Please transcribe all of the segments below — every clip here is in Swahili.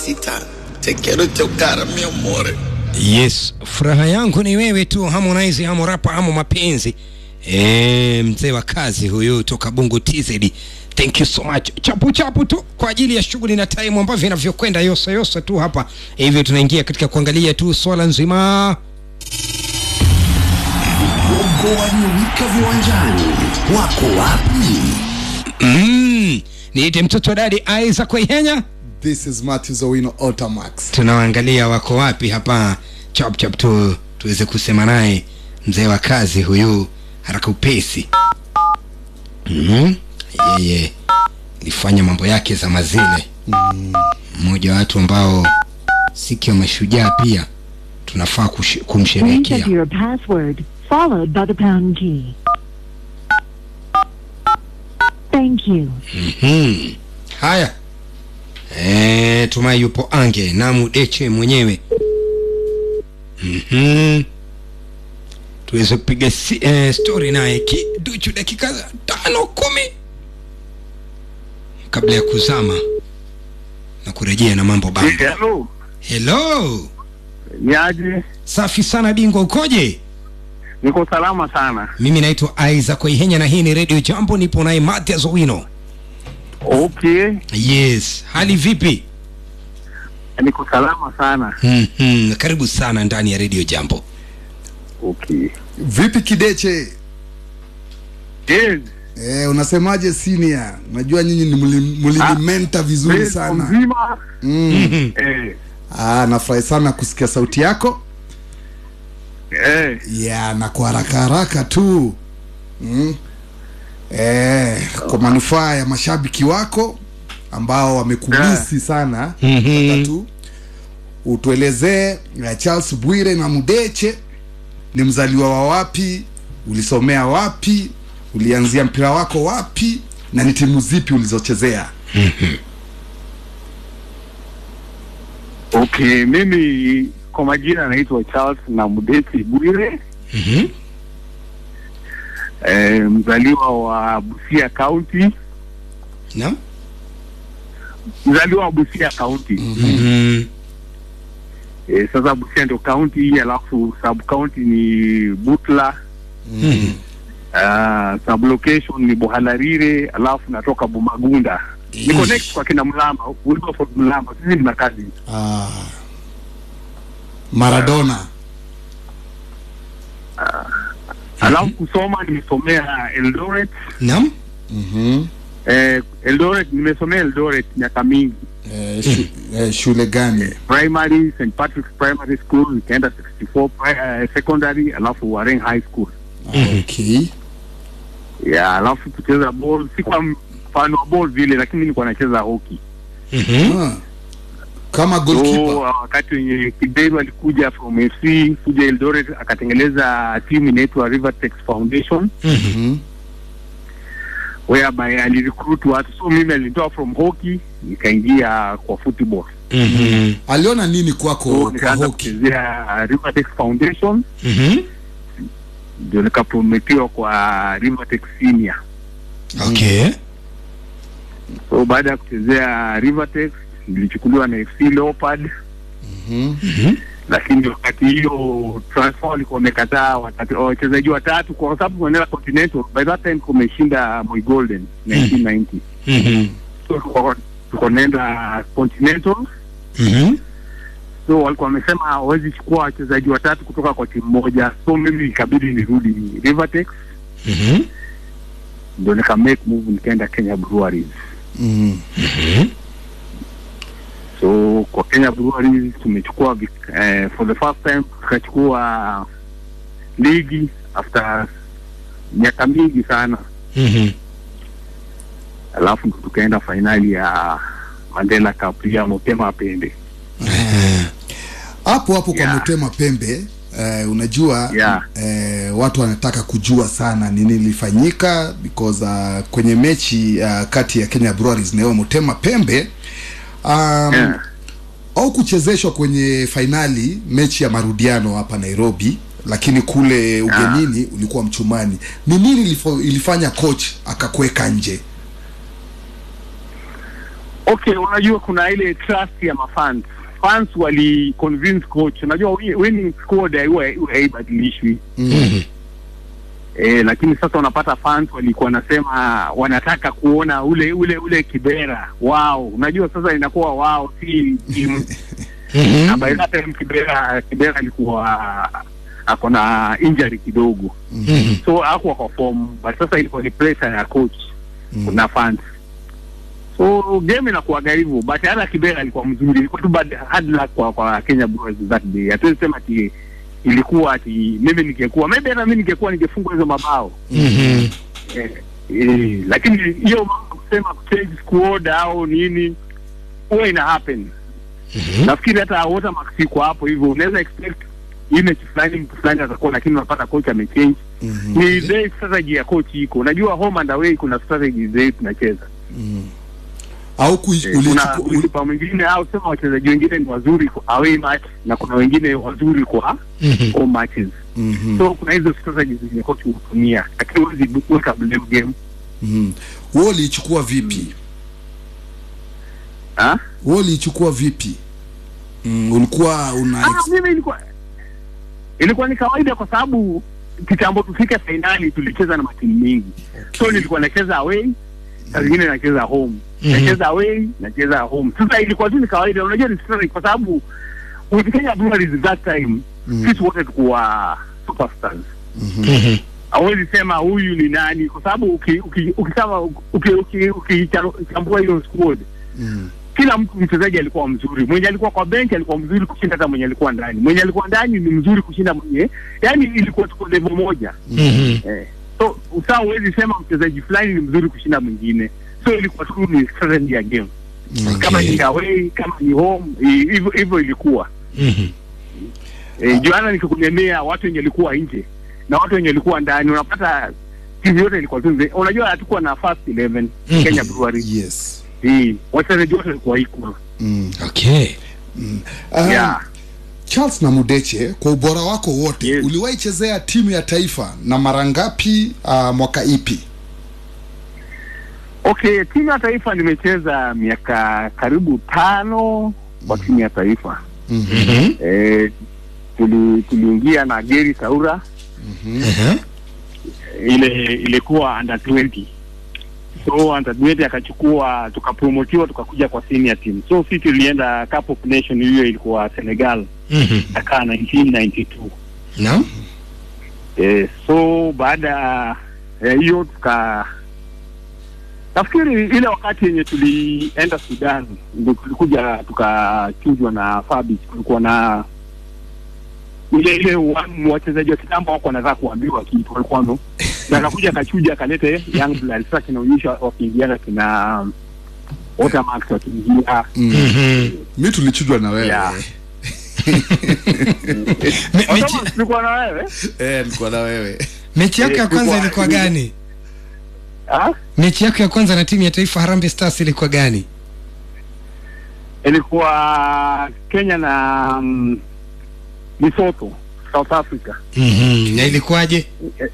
mamacita te quiero chocar mi amore yes furaha yangu ni wewe tu harmonize hamo rapa hamo mapenzi e, mzee wa kazi huyu toka bungu tz thank you so much chapu chapu tu kwa ajili ya shughuli na time ambavyo inavyokwenda yosa yosa tu hapa hivyo tunaingia katika kuangalia tu swala nzima Bongo waliowika viwanjani wako wapi? mm, niite mtoto wa dadi isaac waihenya This is Matthew Owino Ultramax. tunawaangalia wako wapi hapa chap chap tu tuweze kusema naye mzee wa kazi huyu haraka upesi mm-hmm. yeye alifanya mambo yake za mazile mmoja wa watu ambao siku ya mashujaa pia tunafaa kush- Please kumsherehekea enter your password, followed by the pound key. Thank you. hmm. haya e, tumai yupo ange namu deche mwenyewe mm-hmm. tuweze kupiga si, eh, story naye kiduchu dakika tano kumi kabla ya kuzama na kurejea na mambo bamba Hello. helo Ni aje? safi sana bingwa ukoje Niko salama sana. mimi naitwa isaac waihenya na hii ni redio jambo nipo naye mathias owino Okay. yes hali vipi Niko salama sana. mm-hmm. karibu sana ndani ya redio jambo Okay. Vipi Kideche? Yes. Eh, unasemaje senior? Unajua nyinyi ni mli- mlinimenta vizuri Yes, sana. Mzima. Mm. Eh. Ah, nafurahi sana kusikia sauti yako. Eh. Ya, na kwa haraka haraka tu. Mm. Eh, kwa manufaa ya mashabiki wako ambao wamekumisi sana. Mhm. Nataka tu utuelezee eh, Charles Bwire na Mudeche ni mzaliwa wa wapi, ulisomea wapi, ulianzia mpira wako wapi na ni timu zipi ulizochezea? Okay, mimi kwa majina naitwa Charles na Mudeti Bwire. Mhm. Eh, mzaliwa wa Busia County. Naam. Mzaliwa wa Busia County. Mhm. Eh, sasa Busia ndio county alafu sub county ni Butla. Mhm. Uh, sub location ni Buhalarire alafu natoka Bumagunda. Niko next kwa kina Mlama, Wilberforce Mlama. Sisi ni makazi. Ah, Maradona. Alafu kusoma nimesomea Eldoret. Naam. Mhm. Eh, Eldoret nimesomea Eldoret miaka mingi. Eh, shu, eh, shule gani? Primary St Patrick's Primary School, nikaenda 64 pri- eh, secondary alafu Warren High School. Okay. Yeah, alafu kucheza ball si kwa mfano wa ball vile lakini nilikuwa nacheza hockey. Mhm. Ah. Kama So goalkeeper. wakati wenye Kiberu alikuja from FC kuja Eldoret akatengeleza timu inaitwa Rivertex Foundation Mhm. whereby alirecruit watu, so mimi alinitoa from hockey nikaingia kwa football, Mhm. Aliona nini so kwako kwa nikaanza hockey? kuchezea Rivertex Foundation, Mhm. ndio nikaprometiwa kwa Rivertex Senior. Okay. So baada ya kuchezea Rivertex nilichukuliwa na FC Leopard Mhm. Mhm. lakini wakati hiyo transfer walikuwa wamekataa watatu- wachezaji watatu kwa sababu kuendelea Continental. By that time kumeshinda Moi Golden 1990 Mhm. so tulikuwa- tulikuwa naenda Continental, Mhm. so walikuwa wamesema hawezi chukua wachezaji watatu kutoka kwa timu moja, so mimi ikabidi nirudi Rivertex, Mhm. ndio nika make move nikaenda Kenya Breweries. Mhm. Mhm. So kwa Kenya Breweries tumechukua vik- eh, for the first time tukachukua ligi after miaka mingi sana Mhm. alafu ndo tukaenda fainali ya Mandela Cup ya Motema Pembe. Eh. Hapo hapo kwa Yeah. Motema Pembe eh, unajua Yeah. eh, watu wanataka kujua sana nini lilifanyika because uh, kwenye mechi uh, kati ya Kenya Breweries na hiyo Motema Pembe um, Yeah. au kuchezeshwa kwenye fainali mechi ya marudiano hapa Nairobi, lakini kule ugenini ulikuwa mchumani. Ni nini ilifo- ilifanya coach akakuweka nje? Okay, unajua kuna ile trust ya mafans. Fans wali convince coach. Unajua wi- winning squad haiwa haiwa- haibadilishwi. Mhm. Eh, lakini sasa unapata fans walikuwa wanasema wanataka kuona ule ule ule Kibera wao. Unajua sasa inakuwa wao si timu. Mhm. Na by that time Kibera Kibera alikuwa ako na injury kidogo. Mhm. So hakuwa kwa form, but sasa ilikuwa ni pressure ya coach na fans. So game inakuwaga hivyo, but hata Kibera alikuwa mzuri, ilikuwa tu bad hard luck kwa kwa Kenya Brewers that day. Hatuwezi sema ati ilikuwa ati mimi ningekuwa maybe hata mimi ningekuwa ningefungwa hizo mabao Mhm. eh, eh, lakini hiyo mambo kusema kuchange squad au nini huwa ina happen. Mhm. Nafikiri hata Watermark siko hapo hivyo, unaweza expect hii mechi fulani mtu fulani atakuwa, lakini unapata coach amechange. Ni ile strategy ya coach iko. Unajua home and away kuna strategy zetu tunacheza. au kui, Eh, kuna ulichuku, uli, ulipa mwingine au sema wachezaji wengine ni wazuri kwa away match na kuna wengine wazuri kwa Mhm. home matches. Mhm, So kuna hizo strategies zenye coach hutumia, lakini huwezi weka blame game. mhm. wewe uliichukua vipi Ah? wewe uliichukua vipi mm, ulikuwa una Ah, mimi ilikuwa ilikuwa ni kawaida kwa sababu kitambo tufike fainali tulicheza na matimu mingi. So nilikuwa nacheza away, saa zingine nacheza home. Mhm. Nacheza away, nacheza home. Sasa ilikuwa tu ni kawaida, unajua ni strategy kwa sababu with Kenya Breweries that time sisi wote tulikuwa superstars. Mhm. hawezi sema huyu ni nani kwa sababu uki- uki- ukisema uki- uki- ukichambua hiyo squad Mm. kila mtu mchezaji alikuwa mzuri mwenye alikuwa kwa bench alikuwa mzuri kushinda hata mwenye alikuwa ndani mwenye alikuwa ndani ni mzuri kushinda mwenye yani ilikuwa tuko level moja Mhm. eh. so usaa huwezi sema mchezaji fulani ni mzuri kushinda mwingine so ilikuwa tu ni strategy ya game kama Okay. ni away kama ni home i- hivyo hivyo ilikuwa Mhm. E, juana nikikulemea watu wenye walikuwa nje na watu wenye walikuwa ndani, unapata timu yote ilikuwa tu nze- unajua hatukuwa na first 11 Mhm. Kenya Brewery yes eh, wachezaji wote walikuwa equal mm. Okay. Ah, yeah. Charles na Mudeche, kwa ubora wako wote Yes. uliwahi chezea timu ya taifa na mara ngapi? Uh, mwaka ipi? Okay, timu ya taifa nimecheza miaka karibu tano kwa timu ya taifa Mhm. e, tuli, tuliingia na Geri Saura Mhm. ile ilikuwa under 20 so under 20 akachukua tukapromotiwa tukakuja kwa senior team so si tulienda Cup of Nation hiyo ilikuwa Senegal Mhm. Dakar 1992 Naam. eh, so baada ya hiyo tuka nafikiri ile wakati yenye tulienda Sudan ndio tulikuja tukachujwa na Fabis kulikuwa na ile ile wa- wachezaji wa kitambo wako wanataka kuambiwa kitu walikuwa no na akakuja akachuja akalete young blood sasa kinaonyesha wakiingiana kina Watermark wakiingia Mhm. Mi tulichujwa na wewe Yeah. Me- mechi, Watermark tulikuwa na wewe eh, nilikuwa na wewe mechi yako ya Eh, kwanza ilikuwa- ilikuwa gani? ah Mechi yako ya kwanza na timu ya taifa Harambee Stars ilikuwa gani? ilikuwa Kenya na um, Lesotho South Africa. Mhm. Na ilikuwaje?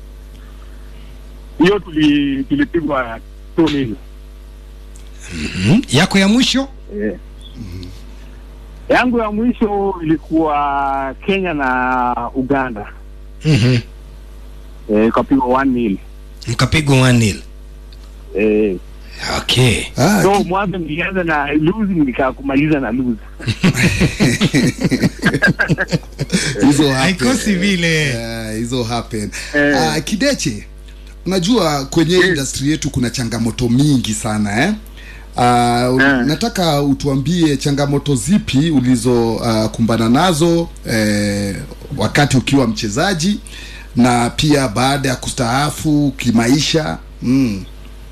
Hiyo tuli tulipigwa 2-0. Mhm. Yako ya mwisho? Eh. Yangu ya mwisho ilikuwa Kenya na Uganda. Mhm. Eh, ikapigwa 1-0. Mkapigwa 1-0. Eh, Okay. ah, so mwanzo nilianza na losing nikakumaliza na lose. hizo happen. Haikosi vile. Eh, hizo happen Eh. Ah, kideche unajua kwenye Yes. industry yetu kuna changamoto mingi sana eh? Uh, Eh. nataka utuambie changamoto zipi ulizokumbana uh, kumbana nazo eh, wakati ukiwa mchezaji na pia baada ya kustaafu kimaisha mm.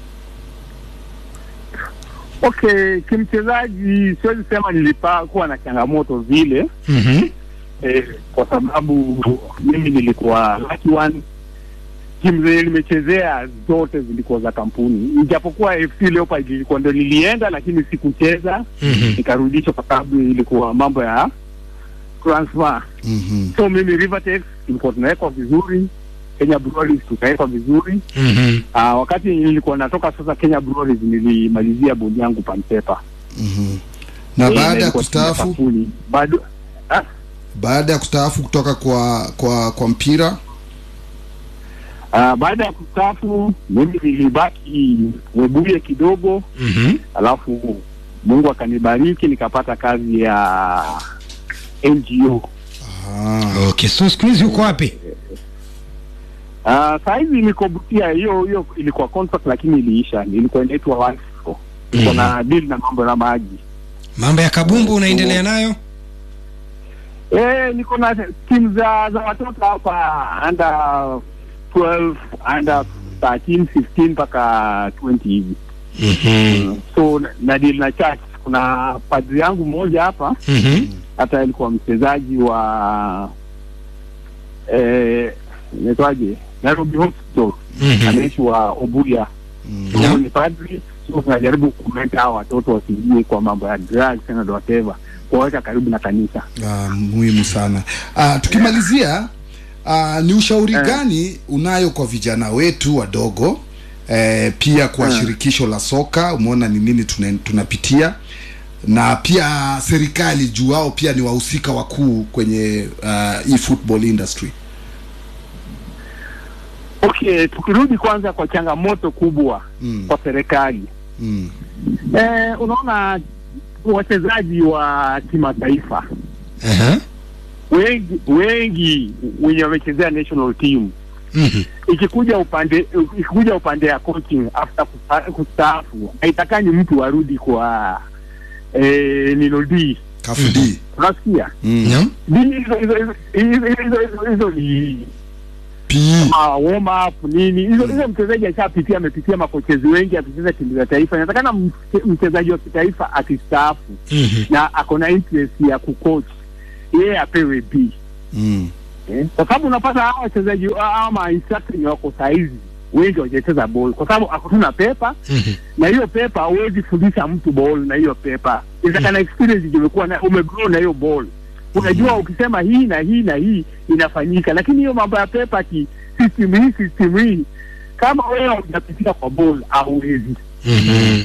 Okay, kimchezaji siwezi sema nilipa kuwa na changamoto vile Mhm. eh, kwa sababu mimi nilikuwa lucky one. Timu zenye nimechezea zote zilikuwa za kampuni, ijapokuwa FC Leopard ilikuwa ndo nilienda, lakini sikucheza Mhm. nikarudishwa kwa sababu ilikuwa mambo ya transfer. mm-hmm. So mimi Rivertex tulikuwa tunawekwa vizuri, Kenya Breweries tukawekwa vizuri. Mhm. Uh, wakati nilikuwa natoka sasa Kenya Breweries nilimalizia bodi yangu Panpepa. na Eh, baada ya ilikuwa chini kustaafu kampuni. bado ah, baada ya kustaafu kutoka kwa kwa kwa mpira ah, baada ya kustaafu mimi nilibaki Webuye kidogo Mhm. alafu Mungu akanibariki nikapata kazi ya NGO. ah, Okay, so siku hizi uko wapi? Uh, saa hizi niko Busia, hiyo hiyo ilikuwa contract lakini iliisha, ilikuwa inaitwa Wansco. Iko na deal na mambo na maji. Mambo ya kabumbu unaendelea nayo? Eh, niko na timu za za watoto hapa under 12, under 13, 15 mpaka 20 hivi. Mhm. So na- na deal na church. Kuna padri yangu mmoja hapa Mhm. hata alikuwa mchezaji wa eh, inaitwaje Nairobi Hospital Mhm. anaishi wa Obuya Naam. huyu ni padri so tunajaribu kumeta hao watoto wasiingie kwa mambo ya drugs and whatever kuwaweka karibu na kanisa ah, muhimu sana ah, tukimalizia ah, ni ushauri Eh. gani unayo kwa vijana wetu wadogo eh, pia kwa Eh. shirikisho la soka umeona ni nini tuna, tunapitia na pia serikali juu wao pia ni wahusika wakuu kwenye uh, hii football industry okay tukirudi kwanza kwa changamoto kubwa Mm. kwa serikali mm. eh, unaona wachezaji wa kimataifa Aha. wengi wengi wenye wamechezea national team Mhm. ikikuja upande ikikuja upande ya coaching after kusta- kustaafu haitakani mtu arudi kwa eh, nino D kafudi unasikia mm. Naam. D hizo hizo hizo hizo hizo hizo hizo ni PE. ma warm up nini hizo hizo mchezaji ashapitia amepitia makochezi wengi akicheza timu za taifa inatakana mche- mchezaji wa kitaifa akistaafu Mhm. na ako na interest ya kucoach yeye apewe B Mm. Eh, kwa sababu unapata hawa wachezaji hawa ma instructor wenye wako saizi wengi hawajacheza ball kwa sababu akutuna pepa Mhm. na hiyo pepa huwezi fundisha mtu ball na hiyo pepa inataka experience ndio umekuwa na umegrow na hiyo ball unajua ukisema hii na hii na hii inafanyika lakini hiyo mambo ya pepa ki system hii system hii kama wewe hujapitia kwa ball hauwezi Mhm.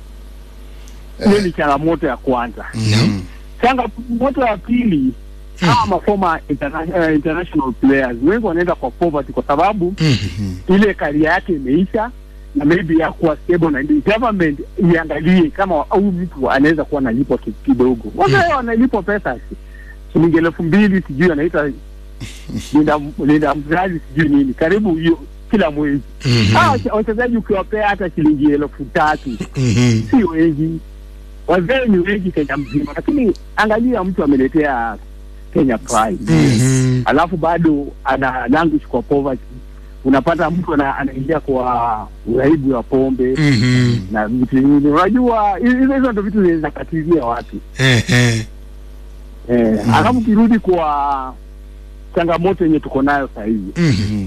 hiyo ni changamoto ya kwanza Naam. changamoto ya pili hawa mafoma interna- eh, international players wengi wanaenda kwa poverty kwa sababu Mhm. ile karia yake imeisha na maybe ya kuwa stable na ndio government iangalie kama huyu mtu anaweza kuwa analipwa ki- kidogo wazee wanalipwa pesa shilingi elfu mbili sijui anaita linda linda mzazi sijui nini karibu hiyo kila mwezi Mhm. hawa wache- wachezaji ukiwapea hata shilingi elfu tatu Mhm. si wengi wazee ni wengi kenya mzima lakini angalia mtu ameletea kenya pride Mhm. alafu bado ana language kwa poverty unapata mtu ana- anaingia kwa uraibu wa pombe Mhm. na vitu vingine unajua hizo hizo ndo vitu zinaweza katizia watu Ehe. eh, alafu kirudi kwa changamoto yenye tuko nayo sahizi Mhm.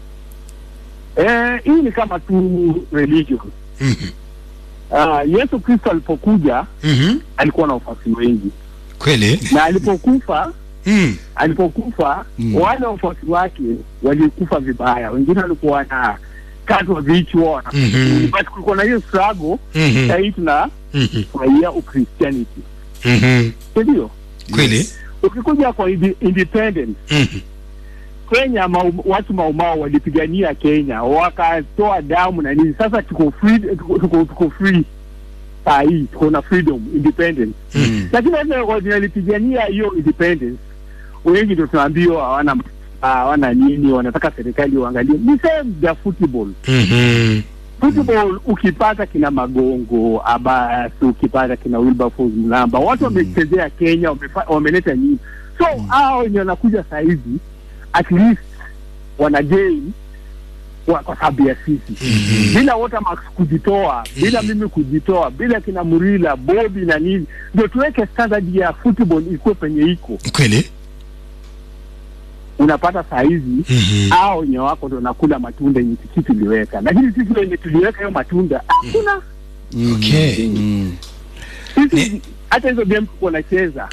eh, hii ni kama tu religion Mhm. uh, yesu kristo alipokuja Mhm. alikuwa na wafuasi wengi Kweli? na alipokufa Mm. alipokufa Mm. wale wafuasi wake walikufa vibaya wengine walikuwa na katwa vichwa Mhm. but kulikuwa na hiyo struggle Mhm. sahii tuna Mhm. furahia ukristianity Mhm. sindio Kweli? ukikuja kwa indi- independence Mhm. kenya mau, watu maumao walipigania kenya wakatoa damu na nini sasa tuko free tuko, tuko, tuko free saa hii tuko na freedom independence Mhm. lakini wale wenye walipigania hiyo independence wengi ndio tunaambiwa hawana hawana nini wanataka serikali uangalie ni same ya football Mhm. football ukipata kina magongo abas ukipata kina wilberforce mlamba watu wamechezea kenya wamefa- wameleta nyingi so hao wenye wanakuja sahizi at least wana gain kwa, kwa sababu ya sisi bila Watermax kujitoa bila mimi kujitoa bila kina Murila Bobi na nini ndio tuweke standard ya football ikuwe penye iko Kweli? unapata saa hizi Mhm. hao wenye wako ndo nakula matunda yenye sisi tuliweka lakini sisi wenye tuliweka hiyo matunda hakuna Okay. Mm. sisi hata hizo game tuko nacheza